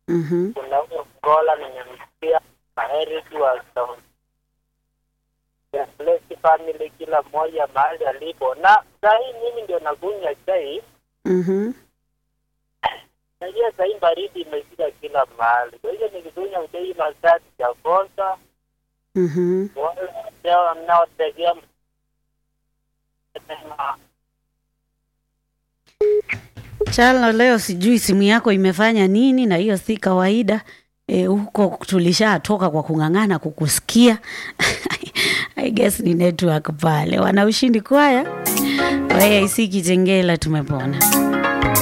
Mhm. kuna huyo Ngola nimemsikia Maheri tu wa Sound. Ya Bless family kila mmoja mahali alipo, na saa hii mimi ndio nakunywa chai. Mhm. Najua saa hii baridi imefika kila mahali, kwa hivyo nikikunywa chai masaa sijakosa. Mhm. Wale ambao mnaotegea Chalo, leo sijui simu yako imefanya nini, na hiyo si kawaida. E, huko tulishatoka kwa kung'ang'ana kukusikia. I guess ni network pale. Wana ushindi kwaya, waya isi Kitengela tumepona.